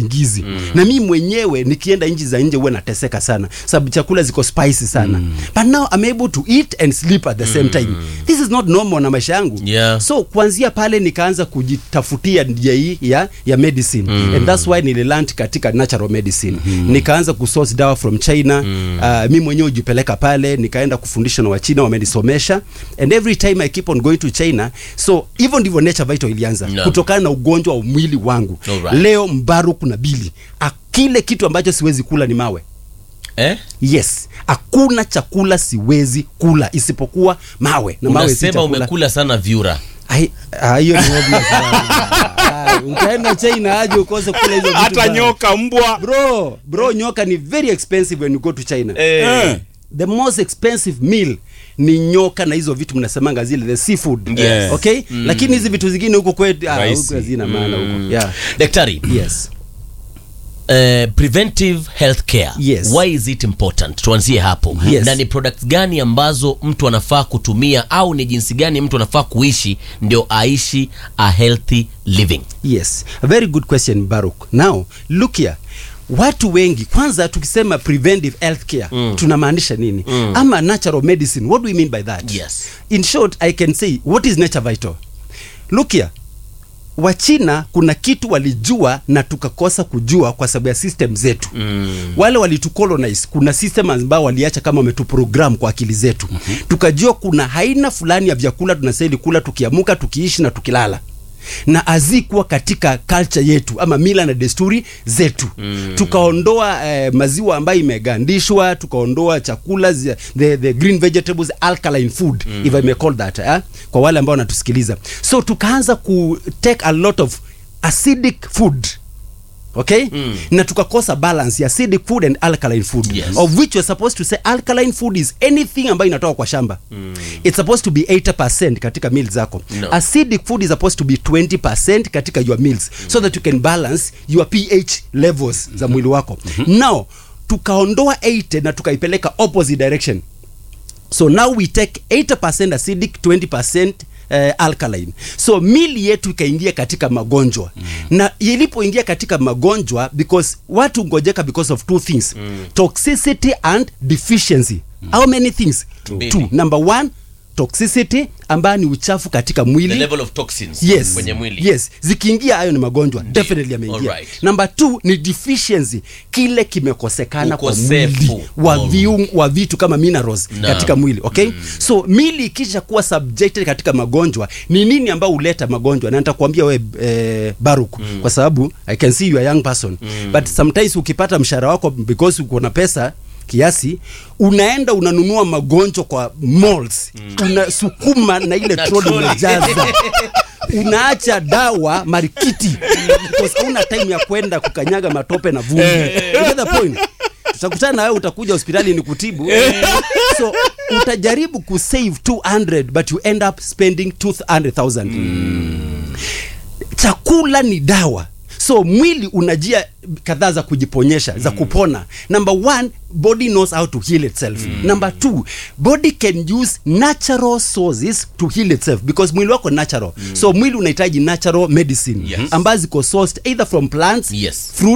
usingizi mm. na mi mwenyewe nikienda nchi za nje huwa nateseka sana sababu chakula ziko spicy sana mm. but now I'm able to eat and sleep at the same time this is not normal na maisha yangu Yeah. so kuanzia pale nikaanza kujitafutia njia hii ya, ya medicine mm. and that's why nililand katika natural medicine mm. nikaanza kusource dawa from china mm. uh, mi mwenyewe hujipeleka pale nikaenda kufundisha na wachina wamenisomesha and every time i keep on going to china so hivyo ndivyo nature vital ilianza No. kutokana na ugonjwa wa mwili wangu Alright. leo mbaruku na bili A- kile kitu ambacho siwezi kula ni mawe eh? yes hakuna chakula siwezi kula isipokuwa mawe na mawe si unasema chakula umekula sana vyura Ai- ah, hiyo ni obvious bwana. Ah, utaenda china aje ukose kula hizo vitu hata bwana. nyoka mbwa bro bro nyoka ni very expensive when you go to china Eh. the most expensive meal ni nyoka na hizo vitu mnasemanga zile the seafood Yes. okay lakini hizi vitu zingine huko kwetu ah, Rahisi. huko hazina maana huko yeah daktari yes Uh, preventive health care Yes. why is it important tuanzie hapo Yes. na ni products gani ambazo mtu anafaa kutumia au ni jinsi gani mtu anafaa kuishi ndio aishi a healthy living yes a very good question baruk now look here watu wengi kwanza tukisema preventive health care mm. tunamaanisha nini mm. ama natural medicine what do we mean by that Yes. in short i can say what is nature vital look here wachina kuna kitu walijua na tukakosa kujua kwa sababu ya system zetu mm. wale walitucolonize kuna system ambao waliacha kama wametuprogram kwa akili zetu mm-hmm. tukajua kuna aina fulani ya vyakula tunastahili kula tukiamuka tukiishi na tukilala na azikuwa katika culture yetu ama mila na desturi zetu mm. tukaondoa eh, maziwa ambayo imegandishwa tukaondoa chakula zi- the, the green vegetables alkaline food mm. if I may call that eh? kwa wale ambao wanatusikiliza so tukaanza ku take a lot of acidic food okay mm. na tukakosa balance ya acidic food and alkaline food Yes. of which we're supposed to say alkaline food is anything ambayo inatoka kwa shamba mm. it's supposed to be 80% katika meals zako No. acidic food is supposed to be 20% katika your meals mm. so that you can balance your ph levels mm-hmm. za mwili wako mm-hmm. now tukaondoa 80 na tukaipeleka opposite direction so now we take 80% acidic 20% Uh, alkaline so mili yetu ikaingia katika magonjwa mm. na ilipoingia katika magonjwa because watu ngojeka because of two things mm. toxicity and deficiency mm. how many things Mbili. two number one toxicity ambayo ni uchafu katika the mwili level of toxins yes kwenye mwili yes zikiingia hayo ni magonjwa definitely ameingia Alright. number two ni deficiency kile kimekosekana kwa Ukosefu. mwili wa, Oh. viung, wa vitu kama minerals Naam. katika mwili okay mm. so mili ikisha kuwa subjected katika magonjwa ni nini ambao huleta magonjwa na nitakwambia we eh, baruk mm. kwa sababu i can see you are a young person mm. but sometimes ukipata mshahara wako because uko na pesa kiasi unaenda unanunua magonjwa kwa malls mm. unasukuma na ile Na troli trolley. unajaza unaacha dawa marikiti because hauna time ya kwenda kukanyaga matope na vumbi You get the point tutakutana na wewe utakuja hospitali ni kutibu so utajaribu kusave 200 but you end up spending 200000 chakula ni dawa so mwili unajia kadhaa za kujiponyesha mm. za kupona number one body knows how to heal itself mm. number two body can use natural sources to heal itself because mwili wako natural mm. so mwili unahitaji natural medicine Yes. ambazo ziko sourced either from plants Yes. fruit